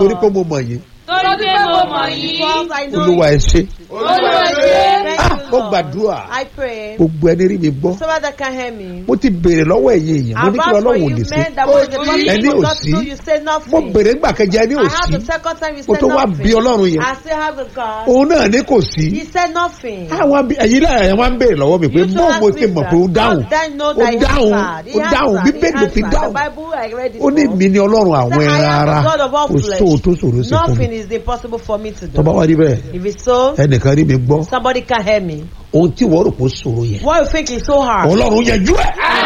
torí pé mo mọ̀ yín torí pé mo mọ̀ yín Because I know olúwa ẹ ṣe olúwa ṣe Thank Ah, you, mo Lord. gbàdúrà I pray. gbogbo ẹni rí mi gbọ́ Somebody that can hear me. mo ti béèrè lọ́wọ́ ẹ̀yin èèyàn mo ní kí About for ọlọ́run ò you lè ṣe men that was the Ẹni possible ò God sí. to do, you say mo nothing. béèrè ńgbà kẹjẹ ẹni ò I have sí the second time you mo said tó wá bí nothing. ọlọ́run yẹn I still have the God. òun náà ní kò sí He said nothing. àwọn bí- ẹ̀yin lára ẹ̀ wá ń béèrè lọ́wọ́ mi pé You two bó mo ask ti me mọ̀ that. pé ó dáhùn God then know ó that he dáhùn answered. He ó dáhùn answered. bíbélì ló fi He answered. dáhùn The Bible I read it ó ní for. mi ni ọlọ́run àwọn Say, I ẹran am ara the God of all kò flesh. sóò tó ṣòro sí fún mi Nothing is impossible for me to do. tọ́ba wá rí bẹ́ẹ̀ If it's so, ẹnìkan rí mi gbọ́ somebody can hear me. ohun tí wọ́n rò pé ó ṣòro yẹn What you think is so hard? ọlọ́run yanjú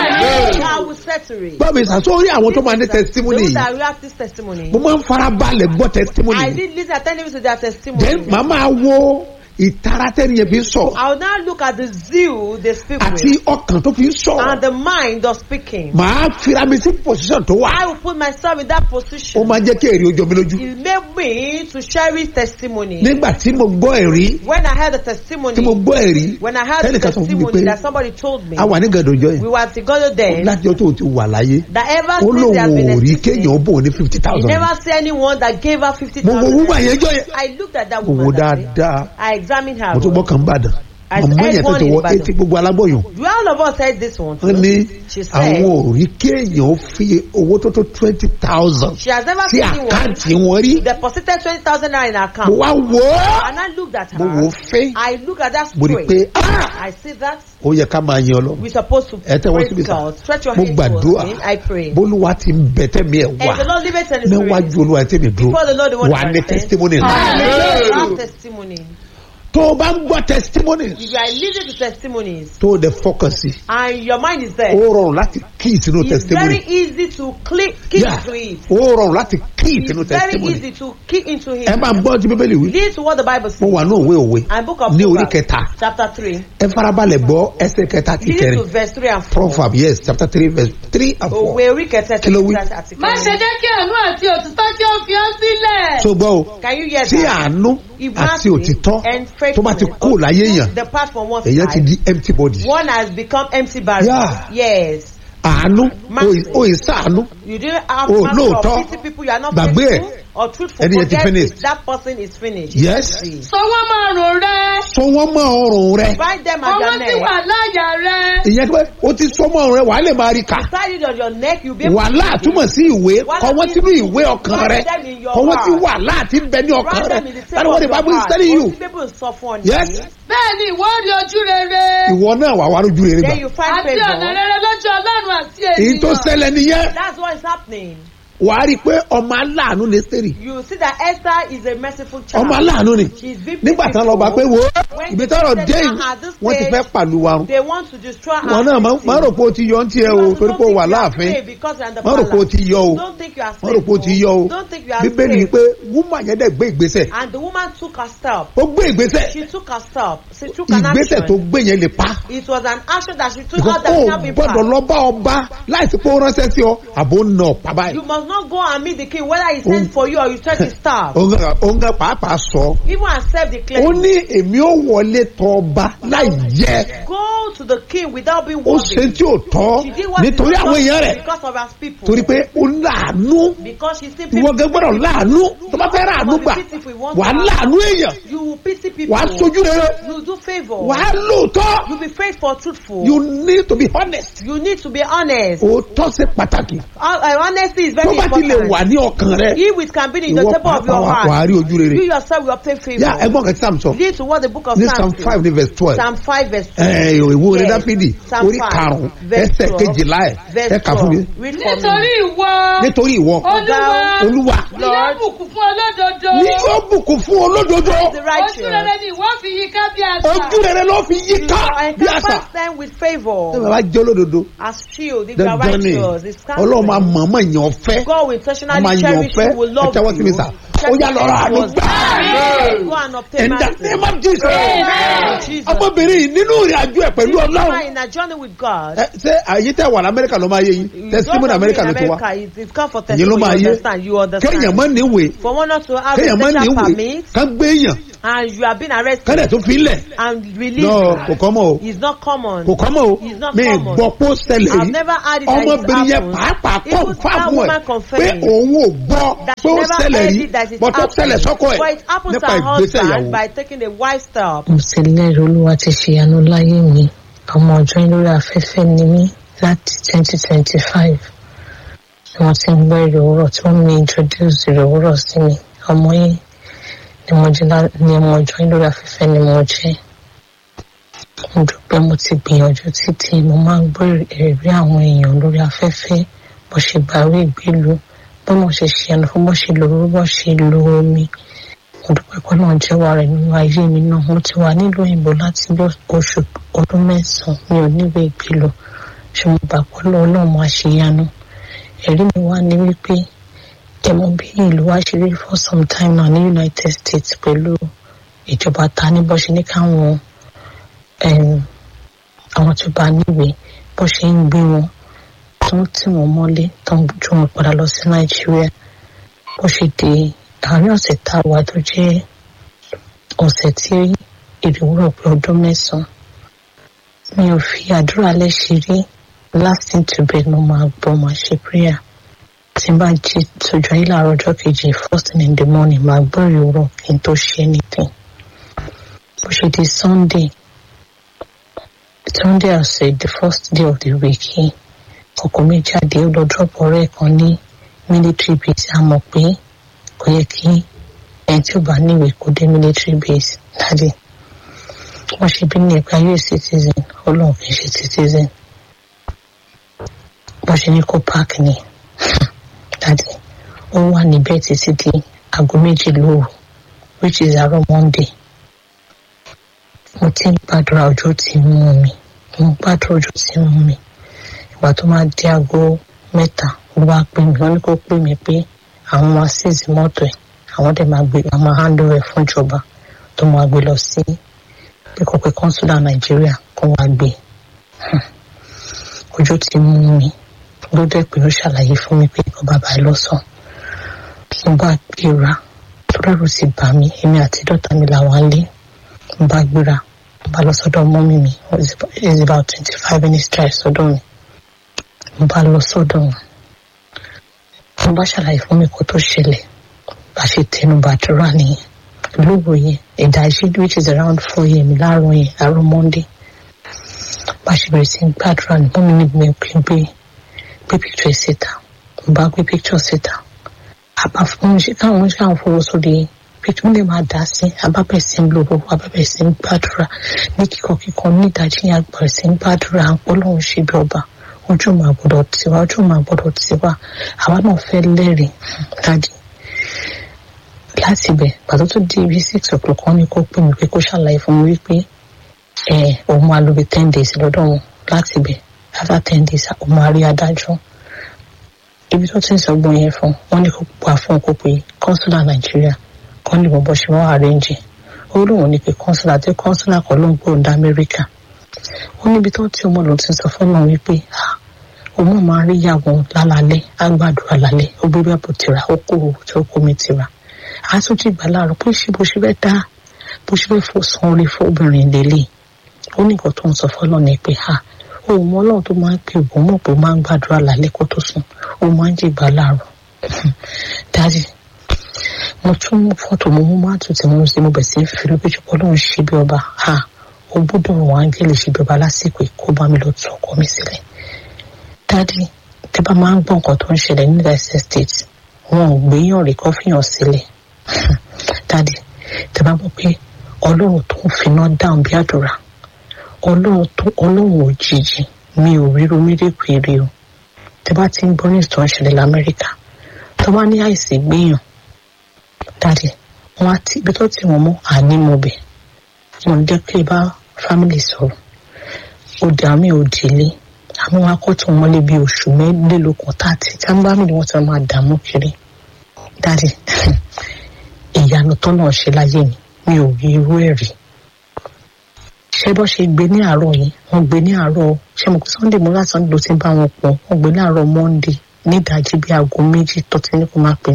ẹ̀ God will settle it. gbọ́ mi sàsórí àwọn tó máa ní testimony Those yìí that react this testimony. mo máa ń farabalẹ̀ gbọ́ testimony I yìí did listen attentively to their testimony. then màá máa wo ìtara tẹ́ni yẹn fi ń sọ̀rọ̀ I will now look at the zeal they speak àti with ọkàn tó fi ń sọ̀rọ̀ and the mind of speaking. màá fira mi sí position tó wà I will put myself in that ó position. máa jẹ́ kí èrè ojú mi lójú It made me to cherish testimony. nígbà tí mo gbọ́ ẹ̀rí When I heard the tí mo testimony, gbọ́ ẹ̀rí when I heard the tẹ́nìkan sọ fún mi testimony pé that somebody told me, a wà ní gàdọ̀jọ́ yẹn we were together then, láti ọjọ́ tó ti wà láyé that ever ó since lóun they have been ò rí existing, kéèyàn ó bò ní fifty he thousand never see anyone that gave her fifty mo wo thousand. wúwà yẹn jọ yẹn I looked at that mo wo woman that day. dáadáa I examined her. mo tún gbọ́ well. kàn bàdàn I màmá said yẹn tó one ti in wọ Ìbàdàn. etí gbogbo alágbọ̀yàn Do all of us said this one? wọ́n too? ní She said àwọn ò rí kéèyàn ó fi owó tó tó twenty thousand she has never sí seen anyone àkáǹtì wọn rí deposited twenty thousand naira in her mo account. wá wò ó And I looked at mo wò ó her. fẹ́ I look at that mo rí i straight. pé ah I see that ó yẹ ká máa yan ọlọ́run we're supposed to ẹ tẹ́wọ́ praise síbi sá God. Stretch your mo hands gbàdúrà towards me. I pray. bólúwa ti ń bẹ tẹ́mi ẹ̀ wá And the Lord live it in the spirit. níwájú olúwa tẹ́mi dúró Before the Lord, the one wà that ní I sent. testimony náà Hallelujah. Have testimony. tó o bá ń gbọ́ testimony If you are listening to testimonies tó o dẹ̀ focus sí and your mind is there, ó rọrùn láti kí ìsinú it's very testimony easy to click, key Yeah. to it. ó rọrùn láti kí ìsinú It's very testimony easy to key into ẹ it. máa ń gbọ́ tí bíbélì wí Listen to what the Bible mo says. wà ní òwe òwe And book of ní orí Proverbs, kẹta chapter 3. ẹ farabalẹ̀ gbọ́ ẹsẹ̀ kẹta ti Listen to kẹrin verse 3 and 4. proverb yes chapter three verse three and four Òwe orí kẹtẹ Kí ló wí? àti má ṣe kẹrin. jẹ́ kí àánú àti òtítọ́ kí ó fi ọ́ sílẹ̀. so gbọ́ o Can you hear tí that? àánú If àti mercy òtítọ́ and tó bá ti faithfulness kú láyé èèyàn depart from one èèyàn ti side, di empty body one has become empty barrel. Yeah. Yes. àánú Mercy. o ì sàánú You didn't have Oh, mercy lóòótọ́. or pity people you are not Gbàgbé faithful ẹ̀. or truthful. Ẹni yẹn ti Forget finished. it. That person is finished. Yes. See. sọ wọ́n máa rò rẹ. so wọ́n mọ ọrùn rẹ Bind them at ọwọ́ your sì neck. wà láyà rẹ. ìyẹn pé o ti sọ mọ ọrùn rẹ wàá lè máa rí kà Tie it on your neck. You'll be able wàhálà to túmọ̀ sí ìwé Wàhálà kọ wọ́n sínú ìwé ọkàn rẹ Write them in your kọ wọ́n sí heart. wàhálà àti bẹ ní ọkàn Write rẹ them in the that's table what of the your bible is heart. telling you Most people will suffer on Yes. you. bẹ́ẹ̀ ni ìwọ rí ojú rere. ìwọ náà wà wá lójú rere gbà Then you find àti ọ̀nà favor. rere lójú ọlọ́run àti èyí tó ènìyàn. ṣẹlẹ̀ nìyẹn That's what is happening. wàá rí i pé ọmọ aláàánú ní sẹ́rì You see that Esther is a merciful child. ọmọ aláàánú ni She's been nígbà tán lọ bá pé wo When ibi they tọrọ said dé now yìí at this wọ́n ti stage, fẹ́ pàlù wa run They want to destroy her. wọn náà má- má rò pé o ti yọ ń tiẹ̀ o torí pé o wà láàfin má rò pé o ti yọ o Don't think you are má rò pé o ti yọ o Don't think you are bíbélì safe. wípé wúmà yẹn dẹ̀ gbé ìgbésẹ̀ And the woman took her step. ó gbé ìgbésẹ̀ She took her step. She took an ìgbésẹ̀ tó action. gbé yẹn lè pa It was an action that she took because out that ó cannot be gbọ́dọ̀ passed. lọ bá ọba láìsí pé ó ránṣẹ́ sí ọ àbò ń nà ọ̀pá báyìí You must not go and meet the king whether he sends Oh. for you or you touch his staff. òun gan- òun gan pàápàá sọ Even accept the ó claim. ní èmi ó wọlé tọ ọba láì jẹ Go to the king without being ó ṣe worthy. tí ò tọ́ She did what nítorí she àwọn was èèyàn supposed rẹ̀ to because of her people. torí pé ó láàánú Because she still ìwọ gẹ́gẹ́ gbọ́dọ̀ láàánú tó bá fẹ́ ráàánú gbà wà á láàánú èèyàn You will pity people. wà á sojú rere You do favor. wà á lóòótọ́ You be faithful, truthful. you need to be honest You need to be honest. òótọ́ ṣe pàtàkì Uh, uh, honesty is tó very bá ti lè important. wà ní ọkàn rẹ He which can be in the ìwọ table of pàápàá your wà wà á heart. rí ojú rere You yourself will obtain favor. yá ẹgbọ́n kan tí sam sọ Lead to what the book of ní Psalms psalm five says. ní verse twelve Psalm 5 verse 2. ẹ̀ ìwé orin Yes. dáfídì Psalm orí 5, karùn-ún verse ẹsẹ̀ 12, kejìlá ẹ̀ verse ẹ̀ kà fún mi 12. Read for nítorí me. ìwọ nítorí ìwọ olúwa olúwa ni yóò bùkún fún olódodo. ní yóò bùkún fún olódodo The ojú rere righteous. ni ìwọ fi yí ká bí àṣà. ojú rere ló fi yí You ká bí àṣà encompass them with favor. tẹ́lẹ̀ bá jẹ́ olódodo As shield, if you are dandan ni righteous, it's ọlọ́run máa counseling. mọ̀ọ́mọ̀ yàn fẹ́ God will ọmọ intentionally yàn cherish fẹ́ you, will ẹ love tẹ́wọ́ sí mi you. sà ó yà lọ́rọ̀ àánú gbà Go and obtain in the mercy. name of Jesus Amen. Jesus. ọmọbìnrin yìí nínú ìrìn àjò ẹ̀ pẹ̀lú This woman ọlọ́run in a journey with God. ẹ, ṣé àyè tẹ́ wà lamẹ́ríkà ló máa yé yín You testimony don't amẹ́ríkà ló agree ti in wá America, it- It's come for Ẹ̀yin ló testimony. máa You yé understand? You kéèyàn understand? má níwèé For one not to have a kéèyàn má special níwèé permit, kán gbé èèyàn and you have been arrested kẹ́lẹ̀ tó fi ń lẹ̀ and lọ released kò kọ́ mọ́ o is not common. kò kọ́ mọ́ o It's not mi common. gbọ́ pé ó ṣẹlẹ̀ I've rí never had it that it ọmọbìnrin yẹn happened. pàápàá kọ́ Even that fáwọn ẹ̀ woman pé confessed òun ò gbọ́ that pé she ó never ṣẹlẹ̀ heard rí it that it bọ́tọ́ ṣẹlẹ̀ sọ́kọ ẹ̀ But it happens to nípa her ìgbésẹ̀ husband ìyàwó. by taking a wise step. mo sì lẹ́rìí olúwa ti ṣèyanu láyé mi ọmọ ọjọ́ yín lórí afẹ́fẹ́ ni mí láti twenty twenty five ni wọ́n ti ń gbọ́ èrè òwúrọ̀ tí wọ́n mi introduce èrè òwúrọ̀ sí mi ọmọ yín ni mo jẹ́ lá- ni ọmọ ọjọ́ yín lórí afẹ́fẹ́ ni mo jẹ́ mo dúpẹ́ mo ti gbìyànjú títí mo máa ń gbọ́ èrè àwọn èèyàn lórí afẹ́fẹ́ bó ṣe gbàwé ìgbélu bó mo ṣe ṣìyànú fún bó ṣe lò ó bó ṣe lo omi mo dúpẹ́ pé náà jẹ́wọ́ rẹ̀ nínú ayé mi náà mo ti wà nílùú òyìnbó láti bí oṣù ọdún mẹ́sàn-án mi ò níwèé ìgbélò ṣe mo gbà pé lọ́wọ́ náà mo àṣeyanu ẹ̀rí mi wá ní wípé ẹ mọ bí ìlú wa ṣe rí for some time now ní united states pẹ̀lú ìjọba ta ní bó ṣe ní káwọn em, àwọn tó bá níwèé bó ṣe ń gbé wọn tó ń tì wọ́n mọ́lé tó ń ju wọn padà lọ sí nàìjíríà bó ṣe di àárín ọ̀sẹ̀ tá a wà tó jẹ́ ọ̀sẹ̀ tí ìdúró pé ọdún mẹ́sàn-án mi ò fi àdúrà lẹ́sẹ̀ rí last thing to bed mo máa gbọ́ máa ṣe prayer tí n bá jí tójú ayé láàárọ̀ ọjọ́ kejì first thing in the morning máa gbọ́ ìrọ̀ kí n tó ṣe anything bó ṣe di sunday sunday ọ̀sẹ̀ the first day of the week yìí ọkọ̀ mi jáde ó lọ drop ọ̀rẹ́ ẹ̀ kan ní military base a mọ̀ pé kò yẹ kí ẹni tí ó bá níwèé kó dé military base dáadé wọ́n ṣe bí ní ẹ̀ka us citizen ọlọ́run kì í ṣe citizen wọ́n ṣe ní kó park ni dáadé ó wà níbẹ̀ títí di aago méjì lóru which is àárọ̀ monday mo ti ń gbàdúrà ọjọ́ tí ń mú mi mo ń gbàdúrà ọjọ́ tí ń mú mi ìgbà tó máa di aago mẹ́ta ló bá pè mí wọ́n ní kó pè mí pé àwọn máa ṣèṣì mọ́tò ẹ̀ àwọn dẹ̀ máa gbé àwọn máa handle ẹ̀ fún ìjọba tó máa gbé lọ sí pípọ̀pẹ́ kọ́ńsúlà nàìjíríà kó wá gbé Hmm. ojú ti mú mi ló dẹ̀ pé ó ṣàlàyé fún mi pé kó bàbá ẹ lọ́sàn mo bá gbéra tórẹ́rù ti bà mí èmi àti dọ́tà mi làwọn lé mo bá gbéra mo bá lọ sọ́dọ̀ mọ́mí mi it is about twenty five minutes drive sọ́dọ̀ mi mo bá lọ sọ́dọ̀ wọn mo bá ṣàlàyé fún mi kó tó ṣẹlẹ̀ bá ṣe tẹnu bàdúrà nìyẹn lóòrò yẹn ìdájí which is around four yẹn láàárọ̀ yẹn àárọ̀ monday bá ṣe bẹ̀rẹ̀ sí í gbàdúrà ní mọ́mí ní mi pé gbé gbé picture síta mo bá gbé picture síta àbá fún mi ṣe káwọn ṣe àwọn fowó sórí picture lè máa dá sí abábẹ̀ sí ń lo owó abábẹ̀ sí ń gbàdúrà ní kíkọ kíkọ ní ìdájí yẹn àgbàrẹ̀ sí ń gbàdúrà à ń pọ́ lọ́hùn ṣe bí ọba ojú máa gbọ́dọ̀ tiwa ojú máa gbọ́dọ̀ tiwa àwa náà fẹ́ lẹ́rìí dájú láti ibẹ̀ pàtó tó di ibi six o'clock wọn ni kó pè mí pé kó ṣàlàyé fún mi wípé ẹ òun máa lo bí ten days lọ́dọ̀ wọn láti ibẹ̀ after ten days òun máa rí adájọ́ ibi tó ti ń sọgbọ́n yẹn fún wọn ní kó pa fún kó pe consular nàìjíríà kọ́ ní bọ́bọ́ ṣe wọ́n arrange ó lóun ní pé consular tí consular kọ́ ló ń gbóhùn dá amẹ́ríkà ó níbi tó ti ọmọ lòun ti sọ fún náà wípé ah òun máa rí ìyàwó lálálẹ́ àgbàdúrà lálẹ́ ó gbé bẹ́ẹ̀ bó tira ó kó owó tí ó kó mi tira àtúntì ìgbà láàárọ̀ bó ṣe bó ṣe fẹ́ dá bó ṣe fẹ́ fò san orí fóbìnrin lélẹ̀ ó ní nǹkan tó ń sọ fọlọ́ ni pé ha òun ọlọ́run tó máa ń pè òun mọ̀ pé ó máa ń gbàdúrà lálẹ́ kó tó sùn ó máa ń jẹ ìgbà láàárọ̀ dájú mo tún mú fọ́tò mo mú mátù tí mo ń ṣe mo bẹ̀ sí fi lójú pọ́ lóun ṣe bí ọba ha ó gbọ́dọ̀ wọn áńgẹ́lì ṣe bí ọba lásìkò kó bá mi lọ tún ọkọ mi sílẹ̀ dádì tẹ bá máa ń gbọ́ nǹkan tó ń ṣẹlẹ̀ ní united states wọn ò gbéyàn rí kó fìyàn sílẹ̀ dádì tẹ bá gbọ́ pé ọlọ́run tó ń finá dáhùn bí àdúrà ọlọ́run tó ọlọ́run òjijì mi ò ríro méjèèjì èrè o tẹ bá ti ń gbọ́ ní ìtàn ìṣẹ̀lẹ̀ lamẹ́ríkà tó bá ní àìsí gbéyàn dádì wọn á ti ibi tó ti wọn mọ́ àní mo bẹ̀ wọn jẹ́ pé bá fámìlì sọ̀rọ̀ òdì àmì òdìlé àwọn akọ́tún wọn lé bí oṣù mẹ́lẹ́lógún tààtì tí wọ́n bá mi ni wọ́n ti máa dààmú kiri dáàdì ìyanu tó náà ṣe láyé mi mi ò rí irú ẹ̀ rí ṣé bọ́ ṣe gbé ní àárọ̀ yìí wọ́n gbé ní àárọ̀ ṣé mo kó sunday mo lásán ló ti bá wọn pọ̀ wọ́n gbé ní àárọ̀ monday ní ìdájí bí aago méjì tó ti ní kó máa pè mí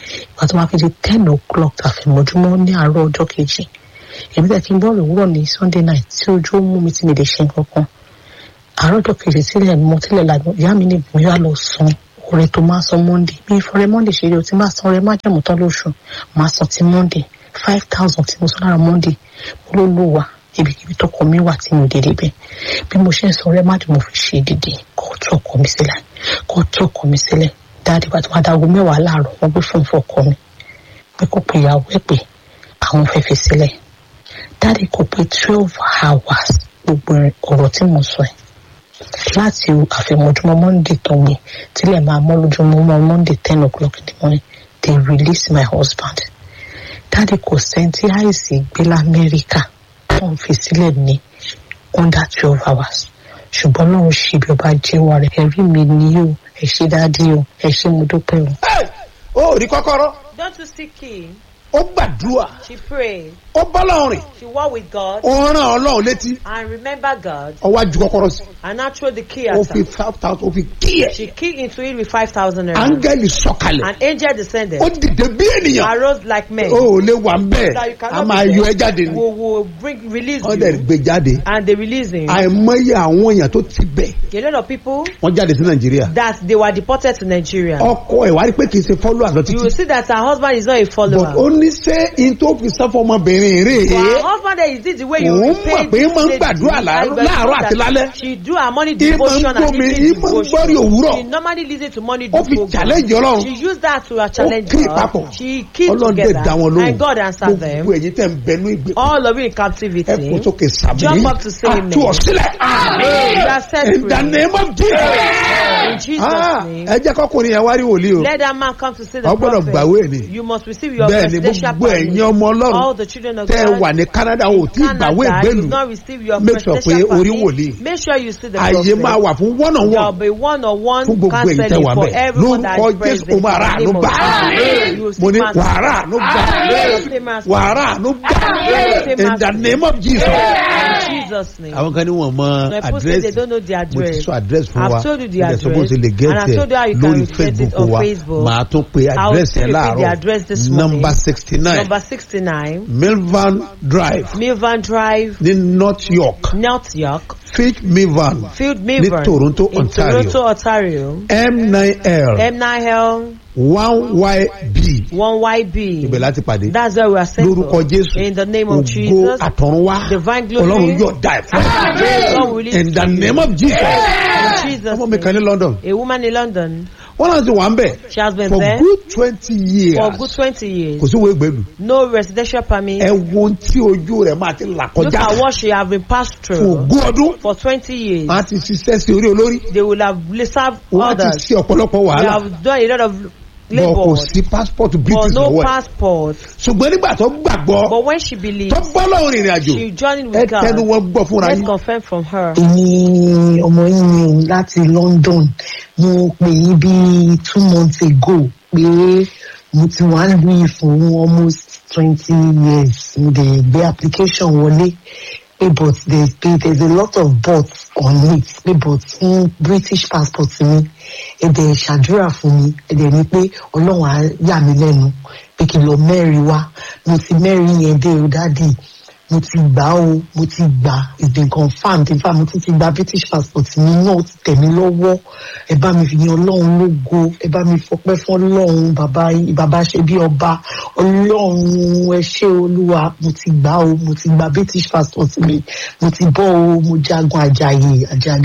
ìgbà tó wá fi di ten o'clock àfẹ̀mọ́júmọ́ ní àárọ̀ ọjọ́ kejì èmi tẹ̀ kí n bọ́ọ̀lù òwúrọ̀ ní sunday night tí ojú ó mú mi tí mi lè ṣe nǹkan kan àárọ̀ ọjọ́ kejì sílẹ̀ mọ́ tílẹ̀ lànà ìyá mi ní bóyá lọ san oore tó máa san monday bí ìfọ̀rẹ́ monday ṣe rí o ti máa san ọrẹ májẹ̀mú tán lóṣù máa san ti monday five thousand tí mo san lára monday mo ló lò wá ibikíbi tọkọ mi wà tí mi ò dédé bẹ bí mo ṣe ń san ọrẹ májẹ̀mú fi ṣe dìde kó tó ọkọ mi sílẹ̀ kó tó ọkọ mi sílẹ̀ dáadé bá ti wá dáago mẹ́wàá láàárọ̀ wọ́n gbé fún fún ọkọ mi pé kó pe ìyàwó ẹ̀ pé àwọn fẹ́ fi sílẹ̀ dáadé kò pé twelve hours gbogbo ọ̀rọ̀ tí mo sọ ẹ̀ láti àfẹ̀mọ́júmọ́ monday tó gbé tílẹ̀ máa mọ́ lójúmọ́ monday ten o'clock in the morning they release my husband dáadé kò sẹ́ńtì àìsí gbé lamẹ́ríkà tó ń fi sílẹ̀ ní under twelve hours ṣùgbọ́n lóun ṣe bí ọba jẹ́wọ́ rẹ̀ ẹ̀rí mi ni o ẹ̀ ṣe dáadé o ẹ̀ ṣe mo dúpẹ́ o. Hey! ó rí kọ́kọ́rọ́ Don't you seek him? ó gbàdúrà She prayed. ó bọ́lọ́run rìn She walked with God ó rán ọlọ́run létí and remember God ó wá ju kọ́kọ́rọ́ sí and now throw the key ó at fi her. five thousand ó fi kí ẹ̀ She kicked into it with 5,000 naira. áńgẹ́lì sọ̀kalẹ̀ An angel descended. ó dìde bí ènìyàn Arose like men. ó ò lè wà ń bẹ́ẹ̀ That you a cannot máa be yọ there. ẹ jáde ni Will, will bring, release wọ́n dẹ̀ you. gbé jáde And they release him. àìmọye àwọn èèyàn tó ti bẹ̀ A lot of people wọ́n jáde sí nàìjíríà that they were deported to Nigeria. ọkọ ẹ̀ wá rí pé kì í ṣe fọ́lọ́ àlọ́ You will títí see that her husband is not a but follower. ó ní ṣé in tó fi sán fọmọbìnrin rè But é her husband there is it the way you Òun repay mọ̀ pé this máa ń lady. gbàdúrà láàárọ̀- Like, láàárọ̀ àti that lálẹ́. She do her morning Ìmọ̀ ń devotion and gbómi, evening ìmọ̀ ń gbọ́rí devotion. òwúrọ̀. She normally listen to morning Ó fi devotion. challenge Ọlọ́run. She used that to uh, challenge kí God. papọ̀ She keep ọlọ́run dẹ̀ together dá wọn lóhùn and God answered them. gbogbo ẹ̀yin tẹ̀ ń bẹnu ìgbè All of you in ẹ captivity. kò sókè sàmì Jump up to say amen. àtú ọ̀sílẹ̀ You are set in the free. name of In Jesus Jesus' Ah, name. ẹ jẹ́ kọ́kùnrin yẹn wá rí wòlíì o Let that man come to see the Ọ gbọ́dọ̀ prophet. gbàwé ni. You must receive your bẹ́ẹ̀ ni presidential gbogbo ẹ̀yin permit. ọmọ All ọlọ́run the children of tẹ́ ẹ God. wà ní Canada ò tí ì gbàwé Canada, ìgbélu you've not received your Make sure presidential pé orí permit. wòlíì. Make sure you see the àyè prophet. máa wà fún one on There'll one be one-on-one fún gbogbo ẹ̀yin tẹ́ counseling wà for bẹ́ẹ̀ everyone that lórúkọ is present. Jésù o máa rà àánú In the gbà name of Jesus. You will mo see ní man- wàrà àánú gbà wàrà àánú gbà in the name of Jesus. In Jesus' name. àwọn kan ní wọn mọ Some people say they àdírẹ́sì don't know the mo ti address. sọ àdírẹ́sì fún wa I've told you the mo dẹ̀ sọ bó address, ṣe lè and I've gẹ́tì told you how ẹ̀ you can lórí get it Facebook on wa Facebook. màá tún pe I'll àdírẹ́sì still ẹ̀ repeat the láàárọ̀ address this morning. number sixty nine Number 69, milvan drive Milvan Drive, ní North York North York, Fitch Milvan Field ní Milvan. Toronto in Ontario Toronto, Ontario. M9L M9L, one YB 1YB. ibẹ̀ láti pàdé That's where we are sent lórúkọ for. Jésù In the name of ògo Jesus. àtọ̀runwá Divine glory. Ọlọ́run yóò dá ẹ̀ fún Praise God will release in the to you. name of Jesus In Jesus' ọmọ mi kan ní name. London A woman in London, wọ́n náà ti wà ń bẹ̀ she has been for there good twenty years for good 20 years. kò sí wo ìgbèlú No residential permit. ẹ wo ohun tí ojú rẹ̀ máa ti là Look kọjá at what she has been passed fún through ogún ọdún for 20 years. a ti ṣiṣẹ́ sí orí olórí They will have served wọ́n ti others. ṣe ọ̀pọ̀lọpọ̀ They wàhálà have done a lot of bọ̀ kò labor, sí passport but British no lọ́wọ́ ẹ̀ passport. ṣùgbọ́n nígbà tó gbàgbọ́ But when she believes, tó bọ́ lọ́wọ́ rìnrìn àjò she joined ẹ with tẹnu God. wọn gbọ́ fúnra Let's yín confirm from her. èmi ọmọ yín ni o láti London mo pè yín bí two months ago pé mo ti wà lù yìí fún almost twenty years mo dẹ̀ gbé application wọlé pé but there's pé there's a lot of buts on it pé but fún British passport mi ẹ dẹ̀ ṣàdúrà fún mi ẹ dẹ̀ ní pé Ọlọ́run á yà mí lẹ́nu pé kí n lọ mẹ́rin wá mo ti mẹ́rin yẹn dé o dádì mo ti gbà ó mo ti gbà it's been confirmed in fact mo tún ti gba british passport mi náà ó ti tẹ̀ mí lọ́wọ́ ẹ bá mi fi yan ọlọ́run lógo ẹ bá mi fọpẹ́ fún ọlọ́run bàbá bàbá ṣe bí ọba ọlọ́run ẹ ṣé olúwa mo ti gbà ó mo ti gba british passport mi mo ti bọ́ ó mo jagun àjàyè àjàgà.